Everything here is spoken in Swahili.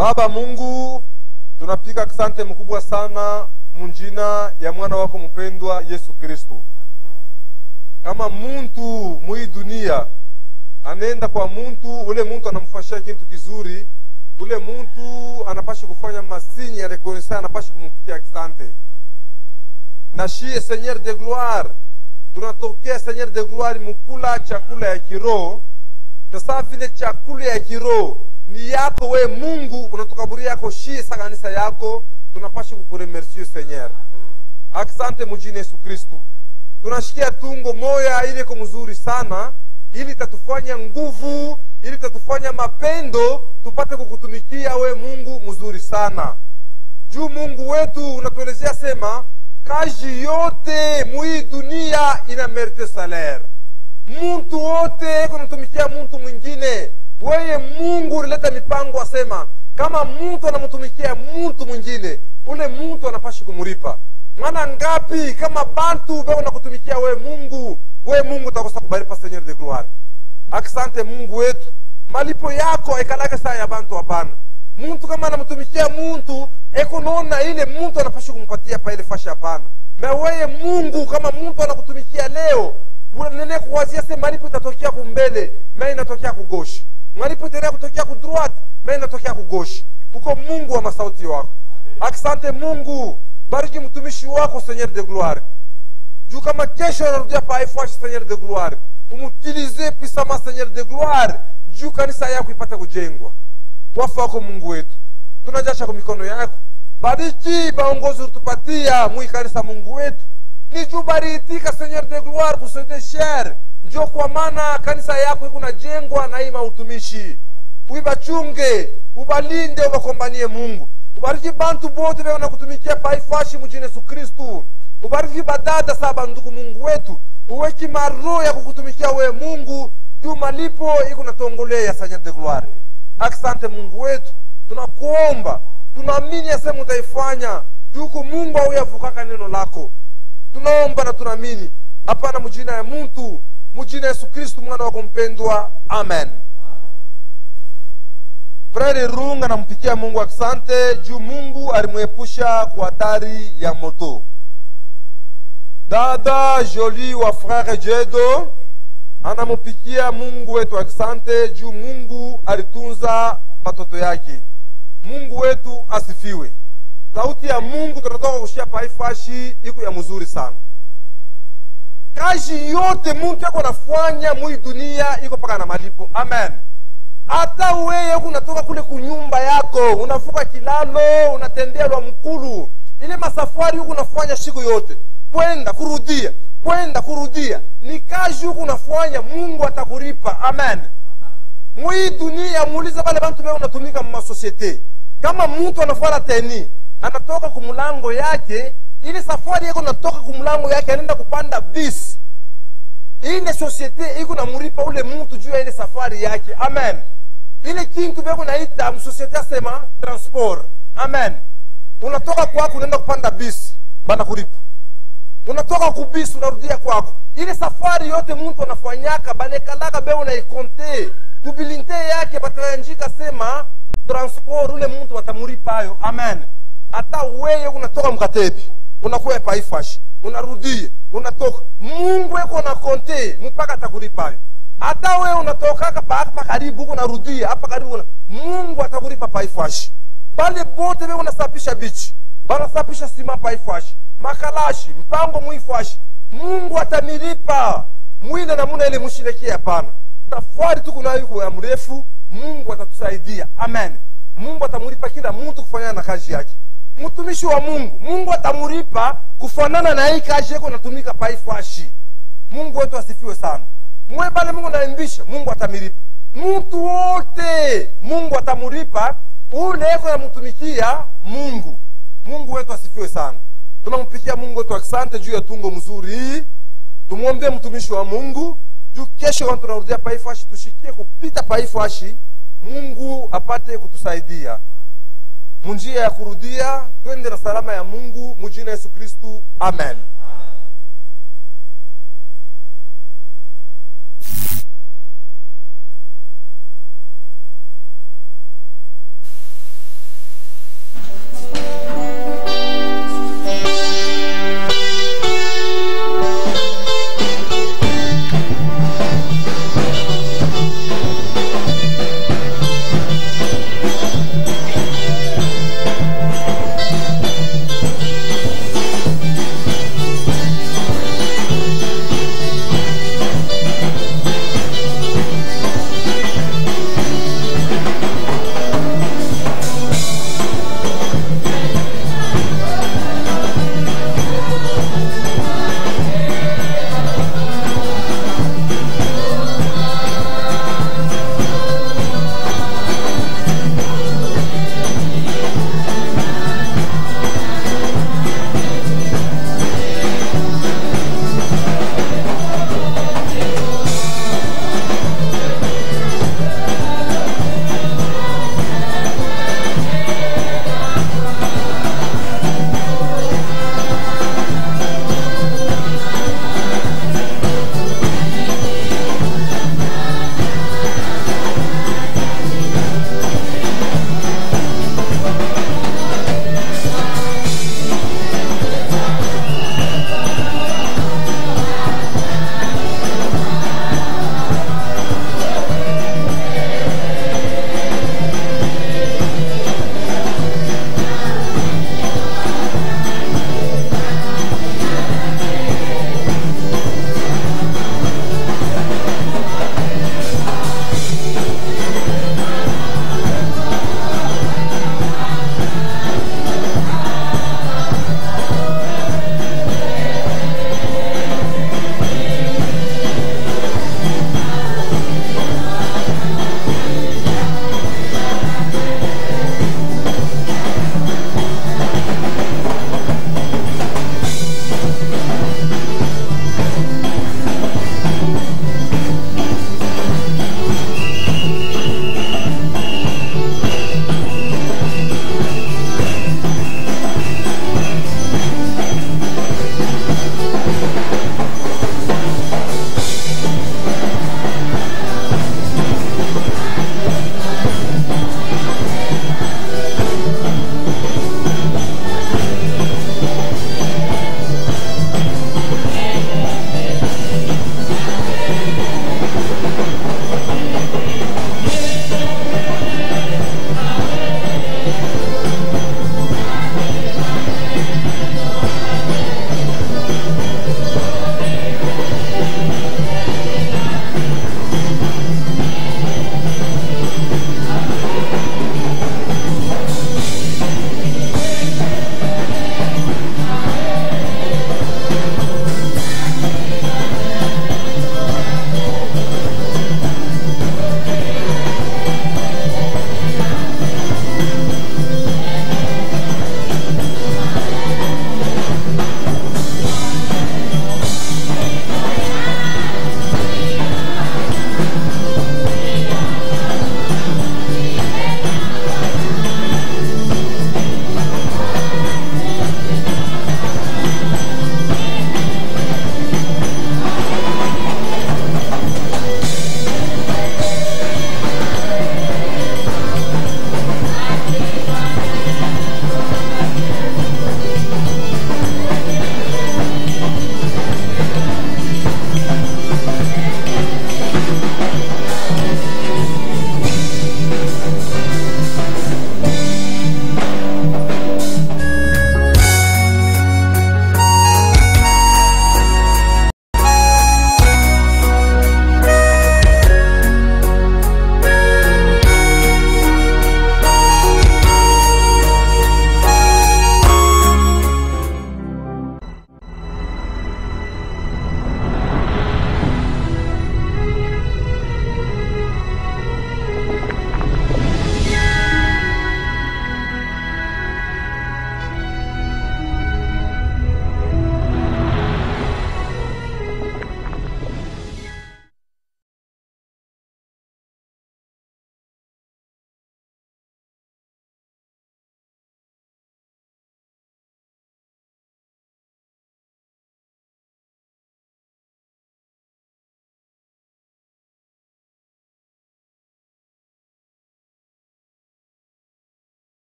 Baba Mungu, tunapiga asante mkubwa sana munjina ya mwana wako mpendwa Yesu Kristo. Kama muntu mui dunia anaenda kwa muntu, ule muntu anamfashia kitu kizuri, ule muntu anapasha kufanya masinyi ya rekonesa, anapasha kumpikia asante. Na shie Seigneur de gloire, tunatokea Seigneur de gloire mukula chakula ya kiroho, sasa vile chakula ya kiroho ni yako we Mungu, unatukaburia yako shie sa kanisa yako, tunapasha kukuremercie Seigneur. Asante mujini Yesu Kristu, tunashikia tungo moya ile ko mzuri sana, ili tatufanya nguvu, ili tatufanya mapendo, tupate kukutumikia we Mungu mzuri sana. Juu Mungu wetu unatuelezea sema, kazi yote mui dunia ina merite salaire. Muntu wote kunatumikia muntu mwingine weye Mungu ulileta mipango, asema kama muntu anamtumikia muntu mwingine, ule muntu anapasha kumuripa mwana ngapi? Kama bantu beko nakutumikia we Mungu, we Mungu utakosa kubaripa, Seigneur de gloire. Asante Mungu wetu, malipo yako aikalake saa ya bantu, hapana. Muntu kama anamtumikia muntu ekonaona ile muntu anapasha kumpatia pa ile fashi, hapana. Na weye Mungu kama muntu anakutumikia leo nene kuwazia se malipo itatokea kumbele, me inatokea kugoshi malipo itaendelea kutokea ku droite me inatokea kugoshi. Uko Mungu wa masauti wako. Asante Mungu, bariki mtumishi wako Seigneur de gloire, juu kama kesho anarudia pa ifashi Seigneur de gloire, umutilize pisama Seigneur de gloire, juu kanisa yako ipate kujengwa. Wafa wako Mungu wetu, tunajasha kwa mikono yako, bariki baongozi utupatia mwi kanisa Mungu wetu ni juu bariitika Seigneur de gloire kusete sher njo kwa maana kanisa yako iko najengwa na hii mautumishi. Uibachunge, ubalinde, ubakombanie Mungu. Ubariki bantu bote beko nakutumikia paifashi mujini Yesu Kristu. Ubariki badada sa banduku Mungu wetu, uweki maro ya kukutumikia we Mungu, juu malipo iko natongolea Seigneur de gloire. Asante Mungu wetu, tunakuomba, tunaamini yasema utaifanya juku Mungu auyavukaka neno lako tunaomba na tunaamini, hapana mujina ya muntu, mujina Yesu Kristu mwana wako mpendwa, amen. Frere Runga nampikia Mungu asante juu Mungu alimwepusha kwa hatari ya moto. Dada Joli wa Frere Jedo anamupikia Mungu wetu asante juu Mungu alitunza watoto yake. Mungu wetu asifiwe. Sauti ya Mungu tunatoka kushia paifashi iko ya mzuri sana. Kazi yote muntu yako nafanya mwi dunia iko paka na malipo. Amen. Hata weye unatoka kule kunyumba yako unavuka kilalo unatembea lwa mkulu, ile masafari huku unafanya siku yote, kwenda kurudia, kwenda kurudia, ni kazi huku unafanya, Mungu atakulipa. Amen. Mwi dunia muulize bale bantu beo unatumika mmasosiete, kama mtu anafuata teni anatoka kumulango yake, ile safari yako natoka kumulango yake, anaenda kupanda bis, ile societe iko namuripa ule mtu juu ya ile safari yake. Amen. Ile kintu beko naita msosiete asema transport. Amen. Unatoka kwako unaenda kupanda bis, bana kulipa. Unatoka kubisi unarudia kwako, ile safari yote mtu anafanyaka banekalaka beo naikonte kubilinte yake batayanjika sema transport, ule mtu watamuripa ayo. Amen hata weye unatoka mkatepi unakuya paifashi unarudie unatoka mungu eko na konte mpaka atakulipayo hata wewe unatokaka hapa karibu huko narudia hapa karibu una, mungu atakulipa paifashi pale bote wewe unasapisha bichi banasapisha sima paifashi makalashi mpango muifashi mungu atamilipa mwile namuna ile mushilekia hapana safari tu kunayo ya mrefu mungu atatusaidia amen mungu atamulipa kila mtu kufanana na kazi yake mtumishi wa Mungu, Mungu atamulipa kufanana na hii kazi yako natumika paifashi. Mungu wetu asifiwe sana. Mwe bale Mungu naimbisha, Mungu atamilipa mtu wote, Mungu atamulipa ule yako namtumikia Mungu. Mungu wetu asifiwe sana. Tunampikia Mungu wetu asante juu ya tungo mzuri hii. Tumwombee mtumishi wa Mungu juu kesho kama tunarudia paifashi, tushikie kupita paifashi, Mungu apate kutusaidia munjia ya kurudia, twende na salama ya Mungu mujina Yesu Kristu, amen.